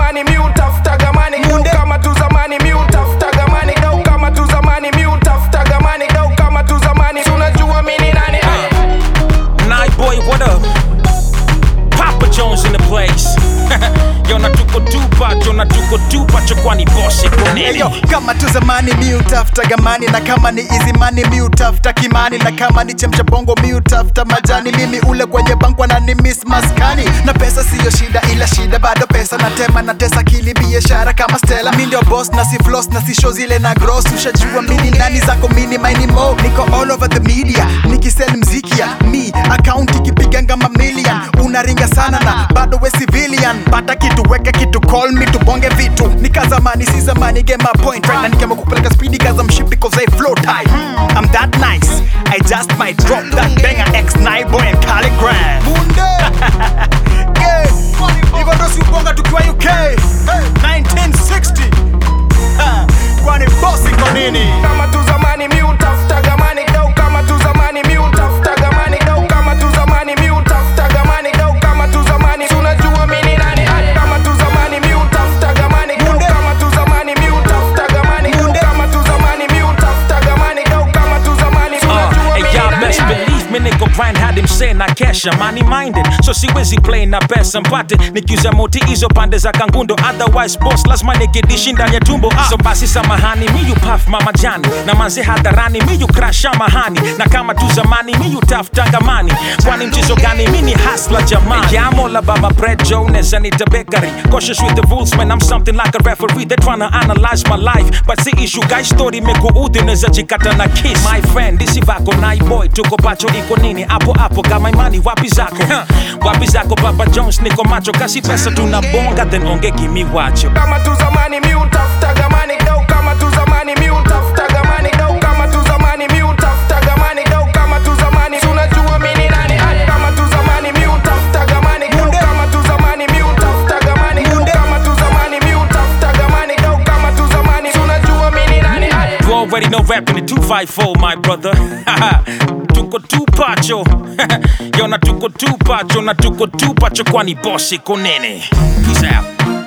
zamani mi utafutaga mani Gau kama tu zamani mi utafutaga mani Gau kama tu zamani mi utafutaga mani Gau kama tu zamani tunajua mi ni nani Night boy, what up? Papa Jones in the place. Yo na tuko tupa, yo na tuko tupa, chokwani bosi koneni. Eyo, kama tu zamani mi utafuta gamani na kama ni izimani mi utafuta kimani na kama ni chemsha bongo mi utafuta majani mimi ule kwenye bankwa na ni miss maskani na pesa siyo shida ila shida bado pesa na tema na tesa kili biashara kama Stella mi ndio boss na si floss na si show zile na gross ushajua mini nani zako mini maini mo niko all over the media nikisell mziki ya mi account ikipiganga mamilion unaringa sana na bado we civilian pata kitu weka kitu call me tubonge vitu nika zamani si zamani get my point right na nikama kupeleka speedy cause I'm shit because I flow tight I'm that nice I just might drop that banger X Night boy and Calligram Yeah, hivyo ndo si ubonga tukiwa UK hey, 1960 Ha, kwani bosi kwa nini kama tu zamani mi utafutaga mani Gau kama tu zamani mi utafutaga mani Gau kama tu zamani mi utafutaga mani Gau kama tu zamani tunajua mi ni nani kama tu zamani mi utafutaga mani Gau kama tu zamani mi utafutaga mani Gau kama tu zamani mi utafutaga mani Gau kama tu zamani Uh, tunajua and mi y'all ni best nani believe me niko grind hadi msee na kesha money minded so siwezi play na pesa mpate nikiuza moti hizo pande za kangundo otherwise boss lazima nikidishi ndani ya tumbo ah. so basi samahani miyu paf mama jani na manze hadharani miyu krasha mahani na kama tu zamani miyu taftanga mani kwani mchezo gani mini hasla jamani yamola baba bread jones anita bakery cautious with the rules man i'm something like a referee they're trying to analyze my life but si issue guys story mekuudhi unaweza jikata na kiss my friend disi vako night boy tuko pacho iko nini hapo hapo kama imani wapi zako Huh. wapi zako baba jones niko macho kasi pesa tunabonga then onge gimi wacho kama tu zamani mi utafutaga mani Gau kama tu zamani mi utafutaga mani Gau kama tu zamani mi utafutaga mani Gau kama tu zamani tunajua mi ni nani kama tu zamani mi utafutaga mani Gau kama tu zamani mi utafutaga mani Gau kama tu zamani mi utafutaga mani Gau kama tu zamani tunajua mi ni nani You already know rapping the 254, my brother. tuko tupacho. Yo na tuko tupacho na tuko tupacho kwani boss iko nene. Peace out.